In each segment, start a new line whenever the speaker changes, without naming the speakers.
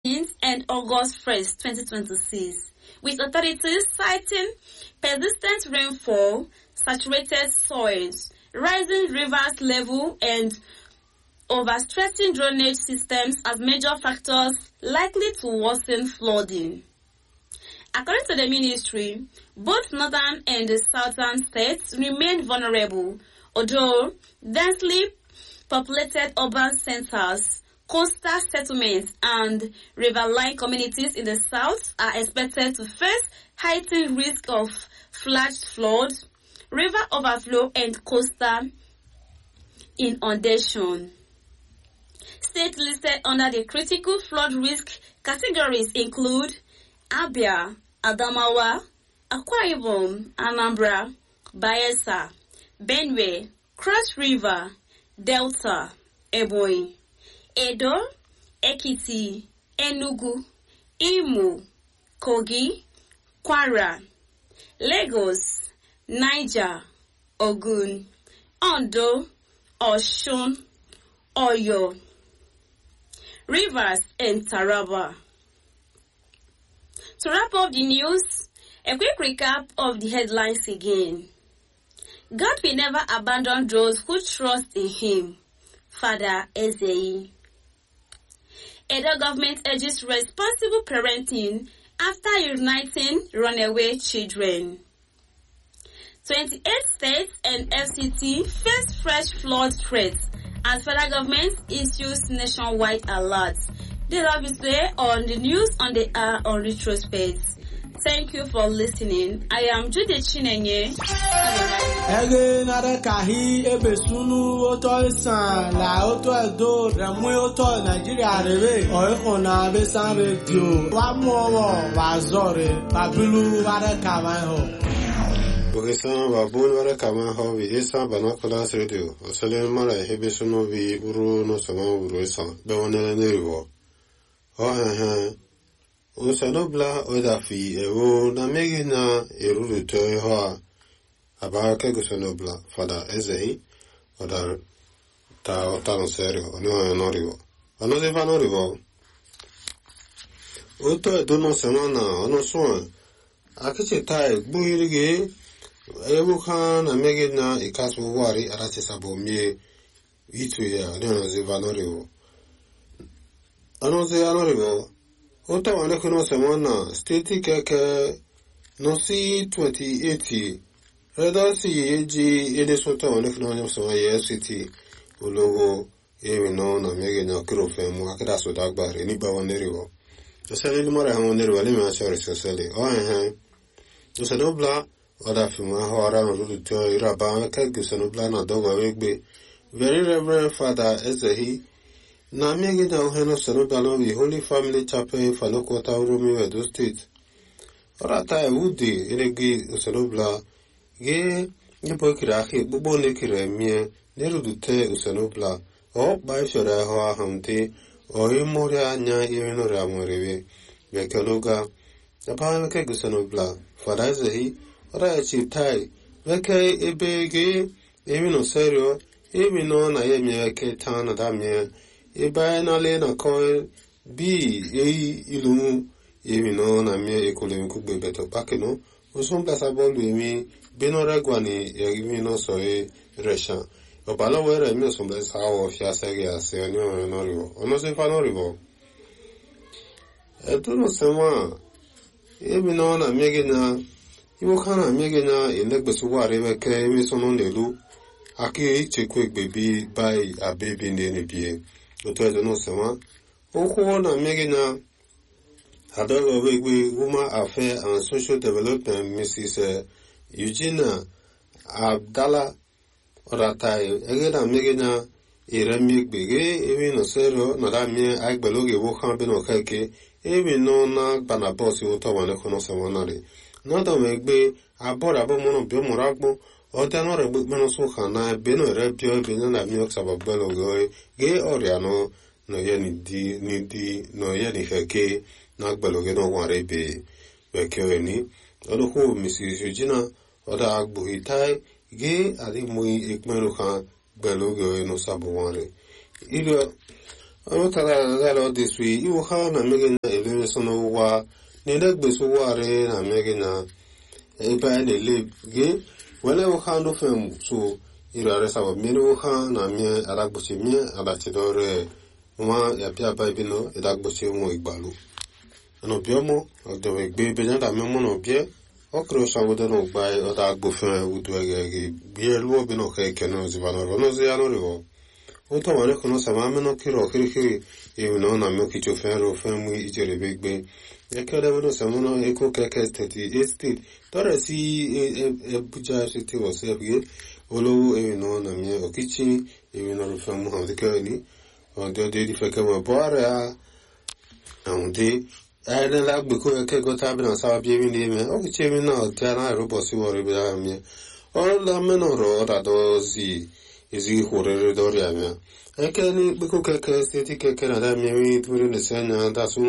and August 1st, 2026, with authorities citing persistent rainfall, saturated soils, rising rivers level, and overstretching drainage systems as major factors likely to worsen flooding. According to the ministry, both northern and the southern states remain vulnerable, although densely populated urban centers, coastal settlements, and riverine communities in the south are expected to face heightened risk of flash flood, river overflow, and coastal inundation. States listed under the critical flood risk categories include Abia, Adamawa, Akwa Ibom, Anambra, Bayelsa, Benue, Cross River, Delta, Ebonyi, Edo, Ekiti, Enugu, Imo, Kogi, Kwara, Lagos, Niger, Ogun, Ondo, Oshun, Oyo, Rivers, and Taraba. To wrap up the news, a quick recap of the headlines again. God will never abandon those who trust in Him. Father Ezei. Edo government urges responsible parenting after uniting runaway children. 28 states and FCT face fresh flood threats as federal government issues nationwide alerts. This is today on the news on the hour on retrospect. Thank you for listening. I am Judy Chinenye.
ege nare kahi ebe sunu oto isan la oto edo remwe oto nigeria rere oiko na besan radio wa mu owo wa zore babilu ware kama ho
Bukisan babun wara kama ho bi isa banakulas radio oselen mara hebe sunu bi uru no sama uru isa be wonele neriwo o he he usanobla odafi ewo na megi na eruru to ho a abaka gusanobla fada ezei oda ta ta no serio oni ho no riwo ono se fa no riwo oto edo no sama na ono so akiche tai gbuhirige ewu kan na megi na ikasu wari arati sabo mie itu ya ni ono se fa no riwo ono se ano riwo Ota wane kuno semana steti keke nosi 2080 reda si eji ede sota wane kuno wane sema ye city ulogo ewe no na mege na kiro femu akida soda agbare nígbà wọn neriwo osele ni mara hamon neriwo lemi asore sosele o ehe osele bla oda fimu ahọ ara na lulu tio iraba kege osele bla na dogo wegbe very reverend father ezehi na miegi na uheno senobalo bi Holy Family Chapel Falokota Uromi Edo State. Orata ewudi elegi usenobla ge nebo kiri ahi gbogbo ne kiri emie nerudute usenobla o ba ishore ahụ ahụmte o imori anya irinori amwerewe bekeloga aba weke gusenobla fada ezehi ora echi tai weke ebe ge emino serio emino na ye mie ke ta na da mie ebe na le na ko bi eyi ilu emi no na mi ekole mi kugbe beto pakeno o son plasa bolu emi beno regwa ni emi no so e resha o balo were mi o son plasa o fi asege ase oni o no rivo ono se fa no rivo e tu no se ma emi no na mi ge na iwo kana mi ge na elegbe su wa re ke emi so no nelu aki ichekwa egbe bi bai abebi ndị na-ebie otu edo n'ụsịnwa okwu na mmegi na adọghị egbe woman affairs and social development mrs eugenia abdala ọratai ege na mmegi na ire mmegbe ge ewi no sero na da mie aigbelo ge wo kan bino keke ewi no na gbana bọọsì ụtọ wane kono semanari nọdọ megbe abọrọ abọmọnọ biọmọrọ agbọ ọdẹ náà rẹ gbẹgbẹ náà sún kàn náà ẹbí náà rẹ bí ọbẹ náà nà mí ọsà bàbá lọ gọ ẹ gé ọrẹ àná nà yẹ ni di ni di nà yẹ ni fẹ ké náà gbẹlọ gẹ náà wà rẹ bẹ bẹ kẹ ẹ ní ọdún kó mrs eugenia ọdẹ agbóhi táì gé àdìmọ ìpinnu kan gbẹlọ gẹ ẹ náà sábọ wọn rẹ ilẹ ọmụtara agara ọ dịsụ iwu ha na mmegị na elere so n'ụwa na elegbeso ụwarị na mmegị na ebe a na-ele gị wele ha ndụ fem so iri arịsa mmiri ha na mie adagbochi mie adachidore nwa ya bịa ba ebi no ịdagbochi nwa igbalu ọnọbịọmụ ọdọwe gbe ebe ya da mmemme na ọbịa ọkụrụ shawodo na ụgba ọda agbofe udu egege bie luo bi na ọka eke na oziba nọrọ n'ozi ya nọrịọ ụtọ wale kono sama ameno kiro kirikiri iwu na ọ na-eme kicho fere ofe mụ ijere begbe ekele weno samono eko keke steeti e steeti tọrọ si ebuja site wọsị ebige olowo ewi na ọ na-eme okichi ewi na ofe mụ ha dịkere ni ọdị ọdị dị feke mọ bọ ara ahụ dị ayẹlẹla gbèkó ẹkẹkọ tábìlì náà sábà bí ewì ní ẹmẹ ọkìchí ewì náà dị a na-arụbọ sí wọrọ ebe ahụ mie ọrụla mmenụ rọ ọdadọ zi ezi hụrịrị dọrịa mịa eke ni gbèkó kẹkẹ steeti kẹkẹ na dá mmiri dúró n'esi anya dasụ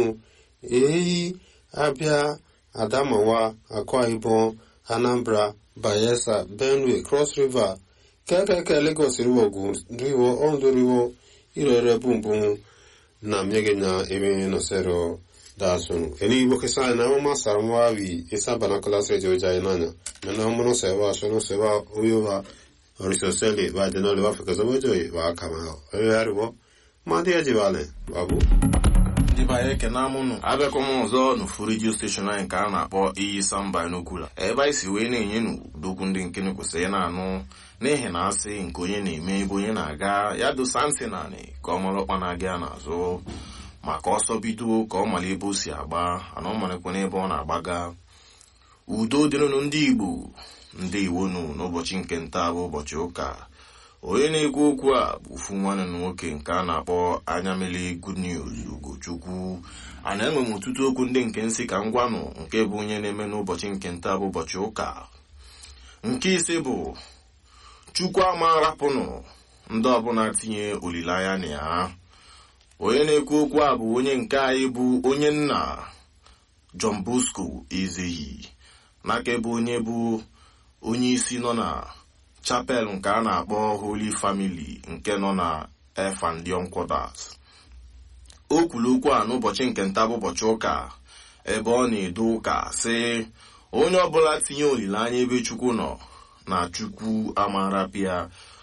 eyi abịa adamawa akwa ibom anambra bayelsa benue cross river kẹkẹkẹ lagos riwo ogun riwo ondo riwo irere bumbum na mmiri na ebe nọsero dasunu eni igbo kisa na ọma sara nwa wi isa banakula se jo jai nanya mena ọmụrụ sewa shono sewa oyowa orisoseli ba de no le wa fikazo bojo wa kama oyo ariwo ma dị eji bale babu
ndị be anyị ekene amụnụ abịakwa m ọzọ n'ofu redio steshọn anyị nke a na-akpọ iyi samba n'okwula ebe anyị si wee na-enye n'udokwu ndị nkene kwesịrị na-anụ n'ihi na asị nke onye na-eme ebe onye na-aga ya dosa ntị naanị ka ọ mara ọkpa na-aga ya n'azụ maka ọsọ bido ka ọ mara ebe o si agba ana ọ marakwa n'ebe ọ na-agbaga udo dịrịnụ ndị igbo ndị iwonu n'ụbọchị nke nta bụ ụbọchị ụka onye na-ekwu okwu a bụ ofu nwanne na nwoke nke a na-akpọ anya mele good news ugochukwu a na-enwe m ọtụtụ okwu ndị nke nsị ka m gwanụ nke bụ onye na-eme n'ụbọchị nke nta bụ ụbọchị ụka nke ise bụ chukwu ama rapụnụ ndị ọbụla tinye olileanya na ya onye na-ekwu okwu a bụ onye nke anyị bụ onye nna John Bosco Ezeghi n'aka ebe onye bụ onye isi nọ na chapel nke a na-akpọ Holy Family nke nọ na Efandion Quarters o kwuru okwu a n'ụbọchị nke nta bụ ụbọchị ụka ebe ọ na-edo ụka sị onye ọbụla tinye olileanya ebe Chukwu nọ na Chukwu amarapịa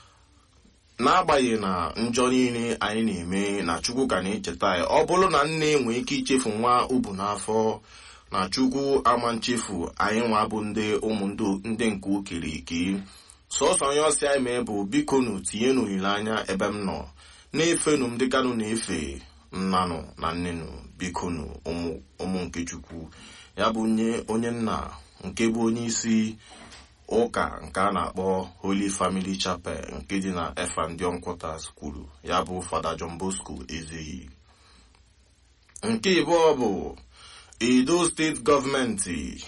n'agbanyeghị na njọ niile anyị na-eme na chukwu ka na-echeta ya ọ bụrụ na nne nwee ike ichefu nwa ubu n'afọ na chukwu ama nchefu anyị nwa bụ ndị ụmụ ndị nke okere eke sọsọ onye ọsị anyị mee bụ bikonu tinye n'olileanya ebe m nọ na-efenu m dịkanụ na-efe nnanụ na nnenụ bikonu ụmụ nke chukwu ya bụ onye nna nke bụ onye isi ụka nke a na-akpọ Holy Family Chapel nke dị na Efandion Quarters kwuru ya bụ Fada John Bosco Ezeghi nke ịbụọ bụ Edo steeti gọọmenti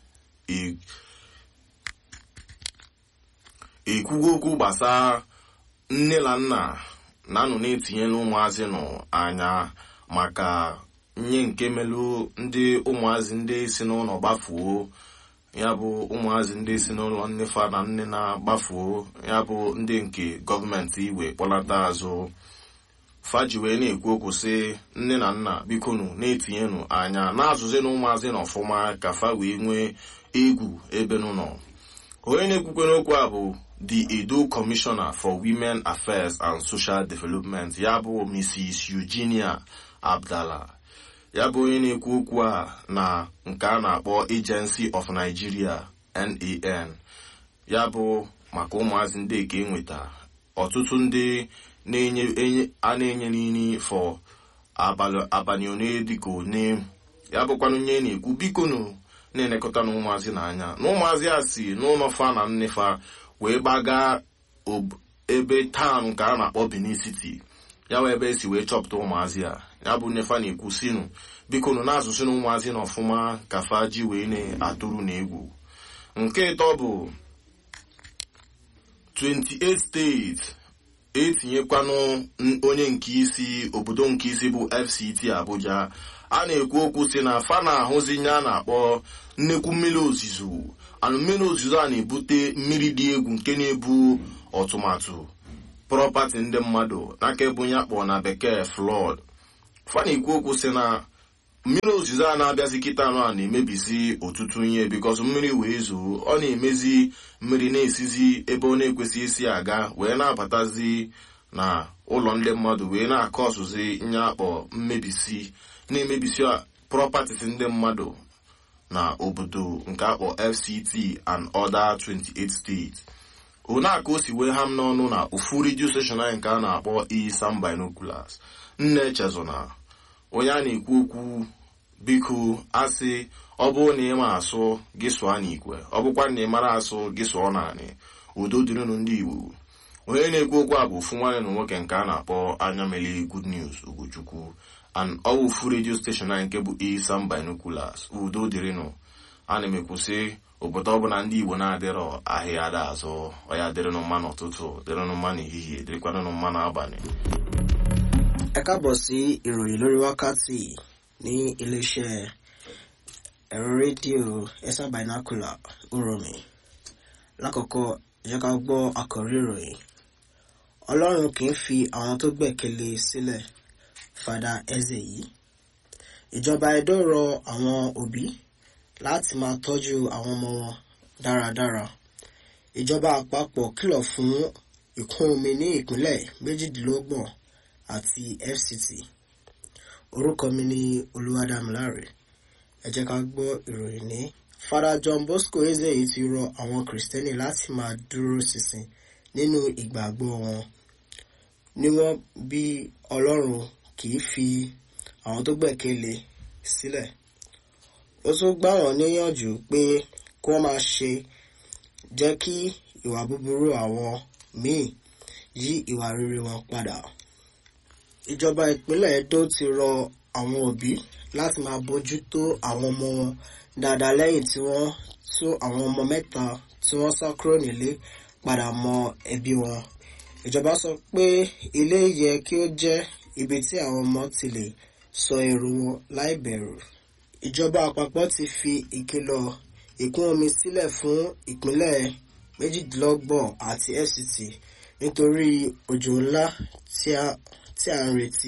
ekwugo okwu gbasara nne na nna na-anọ na-etinyela ụmụazị nọ anya maka nye nke melụ ndị ụmụazị ndị si n'ụlọ gbafuo ya bụ ụmụazị ndị si n'ụlọ nnefa na nne na-agbafuo ya bụ ndị nke gọọmenti igwe kpọlata azụ faji wee na-ekwu okwu sị nne na nna bikonu na-etinyenụ anya na-azụzi na ụmụazị na ọfụma ka fa wee nwee egwu ebe nọ onye na-ekwukwe n'okwu a bụ the Edo Commissioner for Women Affairs and Social Development ya bụ Mrs. Eugenia Abdallah ya bụ onye na-ekwu okwu a na nke a na-akpọ Agency of Nigeria NAN ya bụ maka ụmụazị ndị eke enweta ọtụtụ ndị a na-enye n'ini fọ abalị one dịka one ya bụkwana onye na-ekwu bikonu na-elekọta na ụmụazị n'anya na ụmụazị a si n'ụlọ fa na nnefa wee gbaga ebe taụn nke a na-akpọ Benin City ya wee ebe esi wee chọpụta ụmụazị a ya bụ nnefa na-ekwu sinu biko nụ na-asụsụ na ụmụazị na ọfụma ka fa ji wee na-atụrụ na egwu nke ịtọ bụ 28 steeti etinyekwanụ onye nke isi obodo nke isi bụ FCT Abuja a na-ekwu okwu si na fa na-ahụzi nye a na-akpọ nnekwu mmiri ozuzo anụ mmiri ozuzo a na-ebute mmiri dị egwu nke na-ebu ọtụmatụ prọpati ndị mmadụ n'aka ebe onye akpọ na bekee flọd fa na-ekwu okwu si na mmiri ozuzo a na-abịazi kịta anụ a na-emebisi ọtụtụ ihe bikos mmiri wee zuo ọ na-emezi mmiri na-esizi ebe ọ na-ekwesịghị isi aga wee na-abatazi na ụlọ ndị mmadụ wee na-akọ ọsụzi nye akpọ mmebisi na-emebisi properties ndị mmadụ na obodo nke akpọ fct and other 28 states onaka o si wee ha m n'ọnụ na ofu redio station anyị nke a na-akpọ isam binoculars nne echezona onye a na-ekwu okwu biko asị ọ bụrụ na ị ma asụ gị sụọ n'ikwe ọ bụkwa na ị mara asụ gị sụọ naanị udo dịrịnụ ndị igbo onye na-ekwu okwu a bụ ofu nwanne na nwoke nke a na-akpọ anya mele good news ugochukwu and ọwụ ofu redio steshọn anyị nke bụ isam binoculars udo dịrịnụ ana m ekwusị obodo ọbụla ndị igbo na-adịrọ ahịa ada azụ ọya dịrịnụ mma n'ụtụtụ dịrịnụ mma n'ehihie dịrịkwanụ mma n'abalị
ẹ káàbọ̀ sí ìròyìn lórí wákàtí ní iléeṣẹ́ ẹ̀rọ rédíò ẹ̀sà binocular uromi lákọ̀ọ́kọ́ jẹ́ ká gbọ́ àkọ́rí ìròyìn ọlọ́run kì í fi àwọn tó gbẹ̀kẹ̀lé sílẹ̀ fada eze yìí ìjọba edo rọ àwọn òbí láti máa tọ́jú àwọn ọmọ wọn dáradára ìjọba àpapọ̀ kìlọ̀ fún ìkún omi ní ìpínlẹ̀ méjìdínlọ́gbọ̀n àti fct orúkọ mi ni olúwadámiláre ẹ jẹ́ ká gbọ́ ìròyìn ní. fada john bosco ezeyi ti rọ àwọn kìrìsìtẹ́nì láti máa dúró ṣinṣin nínú ìgbàgbọ́ wọn níwọ̀n bí ọlọ́run kì í fi àwọn tó gbẹ̀kẹ́lé sílẹ̀ ó tún gbà wọ́n níyànjú pé kí wọ́n máa ṣe jẹ́ kí ìwà búburú àwọn míì yí ìwà rere wọn padà ìjọba ìpínlẹ̀ edo ti rọ àwọn òbí láti máa bójú tó àwọn ọmọ wọn dáadáa lẹ́yìn tí wọ́n tú àwọn ọmọ mẹ́ta tí wọ́n sá kúrò nílé padà mọ ẹbí wọn ìjọba sọ pé ilé yẹ kí ó jẹ́ ibi tí àwọn ọmọ ti lè sọ èrò wọn láì bẹ̀rù ìjọba àpapọ̀ ti fi ìkìlọ̀ ìkún omi sílẹ̀ fún ìpínlẹ̀ méjìdínlọ́gbọ̀n àti fct nítorí òjò ńlá tí a tí a ń retí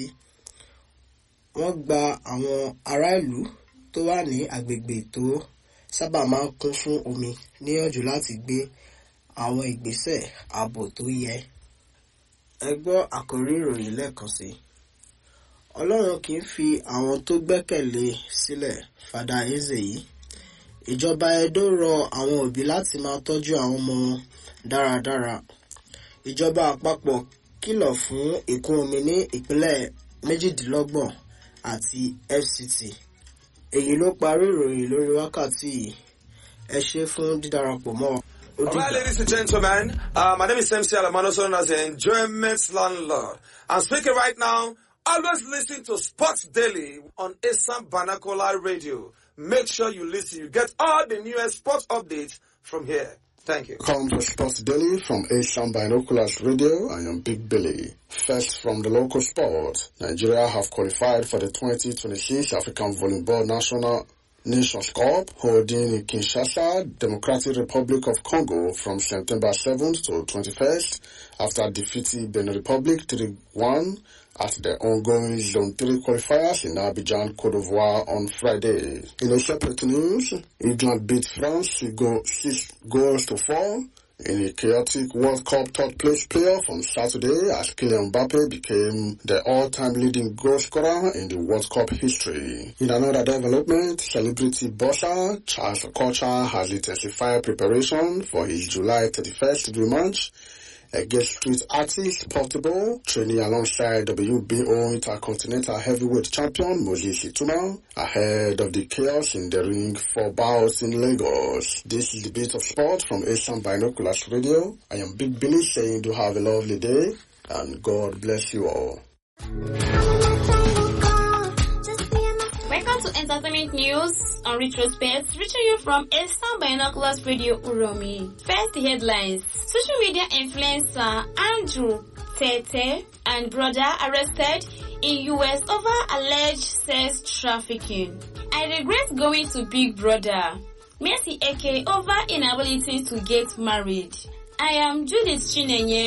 wọ́n gba àwọn ará ìlú tó wà ní agbègbè tó sábà máa ń kún fún omi níyànjú láti gbé àwọn ìgbésẹ̀ ààbò tó yẹ. ẹ gbọ́ àkórí ìròyìn lẹ́ẹ̀kan sí i ọlọ́run kì í fi àwọn tó gbẹ́kẹ̀lé sílẹ̀ fada eze yìí ìjọba edo rọ àwọn òbí láti máa tọ́jú àwọn ọmọ wọn dáradára ìjọba àpapọ̀ kìlọ̀ fún ìkún omi ní ìpínlẹ̀ méjìdínlọ́gbọ̀n àti fct èyí ló parí ìròyìn lórí wákàtí yìí ẹ ṣe fún dídarapọ̀ mọ́ ó
All right,
dìgbà.
ladies and gentlemen, uh, my name is MC Alamano, known as the Enjoyment Landlord. I'm speaking right now. Always listen to Sports Daily on Assam Banakola Radio. Make sure you listen. You get all the newest sports updates from here. Thank you.
Come to Sports Daily from Asian Binoculars Radio. I am Big Billy. First from the local sport, Nigeria have qualified for the 2026 African Volleyball National Nations Cup holding in Kinshasa, Democratic Republic of Congo from September 7th to 21st after defeating Benin Republic 3-1 at the ongoing Zone 3 qualifiers in Abidjan, Cote d'Ivoire on Friday. In a separate news, England beat France six go- six goals to four in a chaotic World Cup third place playoff on Saturday as Kylian Mbappe became the all-time leading goal scorer in the World Cup history. In another development, celebrity boxer Charles Okocha has intensified preparation for his July 31st rematch against street artist Portable, training alongside WBO Intercontinental Heavyweight Champion Moses Ituma ahead of the chaos in the ring for bouts in Lagos. This is the bit of sport from Asian Binoculars Radio. I am Big Billy saying do have a lovely day and God bless you all.
Welcome to Entertainment News on Retrospect, reaching you from Eastern Binoculars Radio Uromi. First the headlines. Social media influencer Andrew Tete and brother arrested in US over alleged sex trafficking. I regret going to Big Brother. Mercy Eke over inability to get married. I am Judith Chinenye.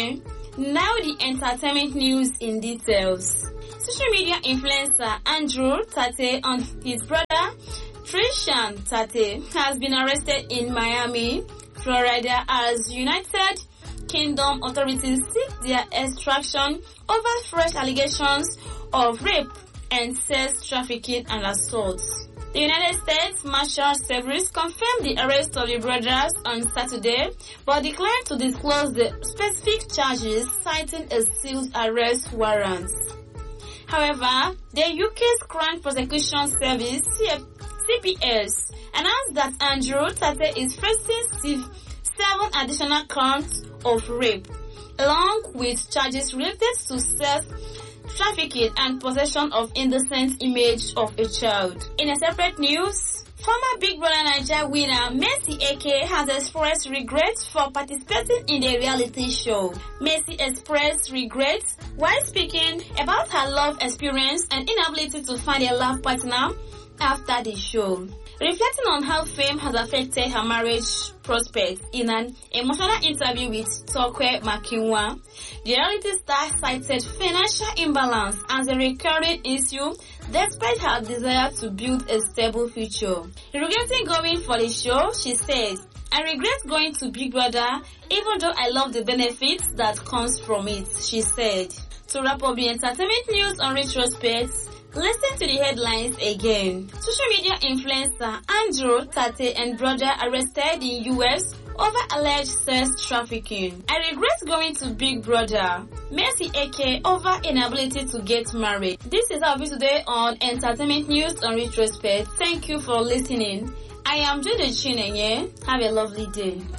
Now the entertainment news in details. Social media influencer Andrew Tate and his brother Trishan Tate has been arrested in Miami, Florida as United Kingdom authorities seek their extraction over fresh allegations of rape and sex trafficking and assault. The United States Marshal Service confirmed the arrest of the brothers on Saturday, but declined to disclose the specific charges, citing a sealed arrest warrant. However, the UK's Crown Prosecution Service CPS announced that Andrew Tate is facing seven additional counts of rape, along with charges related to sex trafficking and possession of indecent image of a child. In a separate news, former Big Brother Niger winner Mercy AK has expressed regrets for participating in the reality show. Mercy expressed regrets while speaking about her love experience and inability to find a love partner after the show. Reflecting on how fame has affected her marriage prospects in an emotional interview with Tokwe Makinwa, the reality star cited financial imbalance as a recurring issue despite her desire to build a stable future. Regretting going for the show, she says, I regret going to Big Brother even though I love the benefits that comes from it, she said. To wrap up the entertainment news on retrospect, Listen to the headlines again. Social media influencer Andrew Tate and brother arrested in US over alleged sex trafficking. I regret going to Big Brother. Mercy AK over inability to get married. This is our view today on Entertainment News on Retrospect. Thank you for listening. I am Jude Chinenye. Have a lovely day.